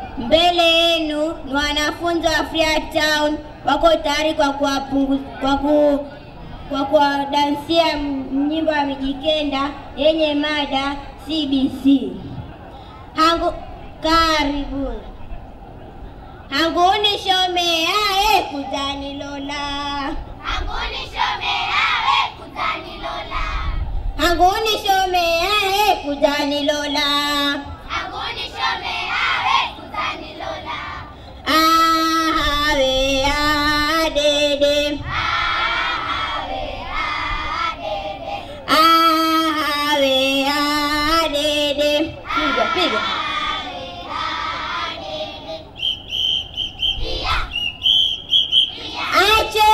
Mbele yenu ni wanafunzi wa Freetown wako tayari kwa kuwapungu- kwa ku kwa kuwadansia m- nyimbo ya Mijikenda yenye mada CBC. Hangu karibuni. Hanguni shomea e kuzani lola. Anguni shomea we kuzani lola. Hanguni shomea e kuzani lola. Anguni shomea we kuzani lola. Ahawe adede. Ahawe adede. Ahawe adede. Piga piga. Ahawe adede. Iya. Iya. Ache.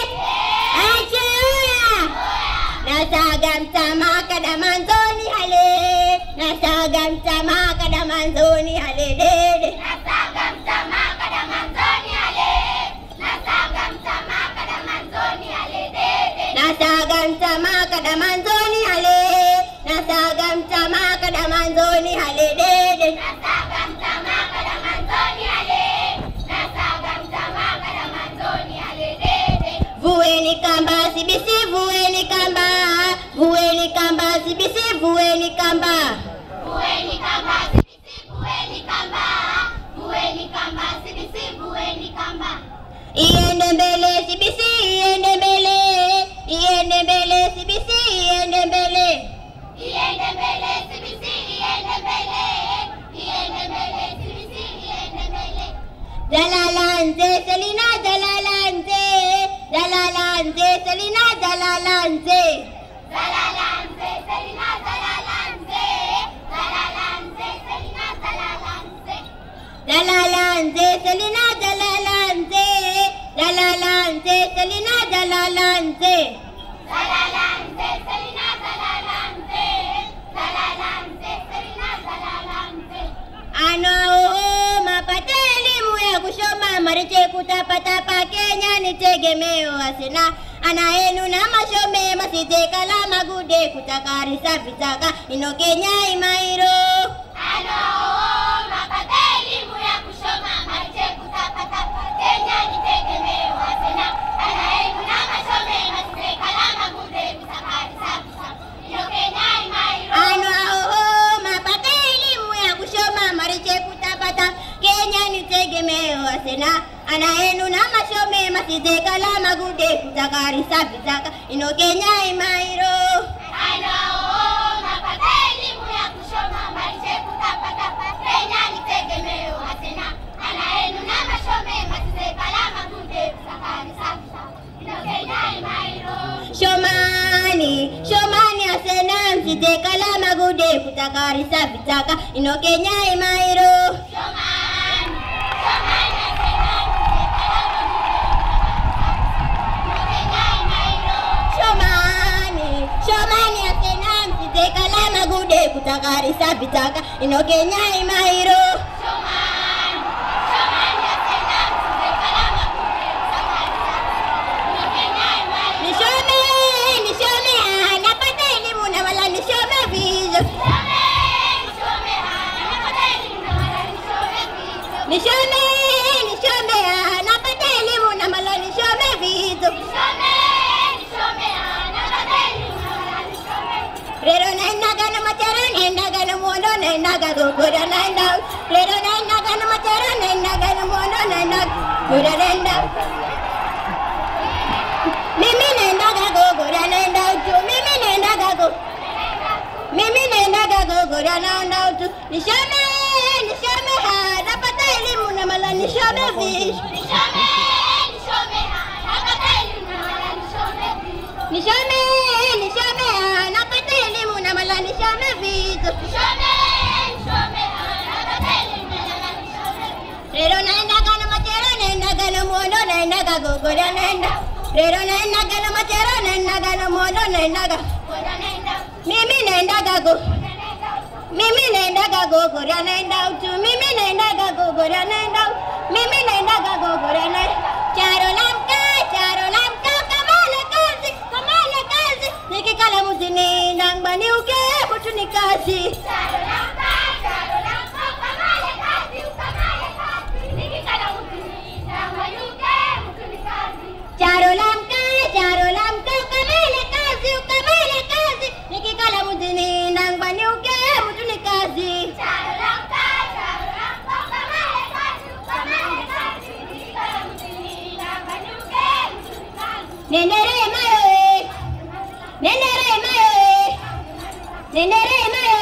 Ache oya. Nasaga mtamaka da manzoni hale. Nasaga mtamaka da manzoni hale dede. Nasaga mtamaka da manzoni ale. Nasaga mtamaka da manzoni ale dede. Nasaga mtamaka da manzoni hale. Nasaga mtamaka da manzoni hale dede. Nasaga mtamaka da manzoni ale. Nasaga mtamaka da manzoni ale dede. Vueni kamba sibisi vueni kamba. Vueni kamba sibisi vueni kamba. Bueni kamba sibisi bueni kamba. Bueni kamba sibisi bueni kamba. Iende mbele sibisi iende mbele. Iende mbele sibisi iende mbele. Iende mbele sibisi iende mbele. Iende mbele sibisi iende mbele. Jalalanze Selina Jalalanze. Jalalanze Selina Jalalanze. Zalalanze Selina zalalanze. Zalalanze Selina zalalanze. Jalalanze Selina Jalalanze. Jalalanze Selina Jalalanze. Zalalanze Selina zalalanze. Zalalanze Selina zalalanze. Ano mapate elimu ya kushoma mariche kutapatapa Kenya ni tegemeo asina ana yenu na mashome masite kala magude kutakarisa vitaka ino Kenya imairo Ano mapata elimu ya kushoma mariche kutapata Kenya ni tegemeo asena ana elimu na mashome masite kalama gude kusakari sabisa iyo Kenya imairo ano aho mapate elimu ya kushoma mariche kutapata Kenya ni tegemeo asina ana yenu na mashome masite kala magude kutakarisa vitaka ino Kenya imairo Ano mapata elimu ya kushoma mariche kutapata Kenya ni tegemeo asena ana elimu na mashome masite kalama gude kusakari sabisa iyo Kenya imairo Shomani, Shomani asena msite kala magude kutakarisa vitaka ino Kenya imairo Shomani, Shomani asena Kenya imairo. Shomani, Shomani asena msite kala magude kutakarisa vitaka ino Kenya imairo Shomani, Shomani asena kalama kude kusakariza. Ino Kenya imairo. Nishome, nishome ah, napata elimu na wala nishome vizo Shome, shome hana napata elimu na wala nishome vizo. Nishome, nishome ah, napata elimu na wala nishome vizo Shome, shome hana napata elimu na wala nishome vizo. Rero naendaga na machara naendaga na mwondo naendaga gogora naenda Rero naendaga na machara naendaga na mwondo naendaga gogora naenda Mimi naendaga gogora naenda utu Mimi naendaga go Mimi naendaga gogora naenda utu Nishame nishame ha napata elimu na mala nishame vish Nishome, nishome hana napata elimu na wala nishome vizo. Nishame nishame ha napata elimu na mala nishame vitu Nishome, nishome hana napata elimu na wala nishome vizo. Rero naendaga na machera naendaga na mwondo naendaga gogora naenda Rero naendaga na machera naendaga na mwondo naendaga Goda nenda, Mimi naendaga go goda nenda. Mimi naendaga gogora naenda utu Mimi naendaga gogora naenda utu. Mimi naendaga gogora naenda Charo lamka charo lamka kamala kazi kamala kazi Nikikala muzini nangbani uke kutu ni kazi Charo lamka, charo lamka, kamale kazi, ukamale Nendere mayo eh. Nendere mayo eh. Nendere mayo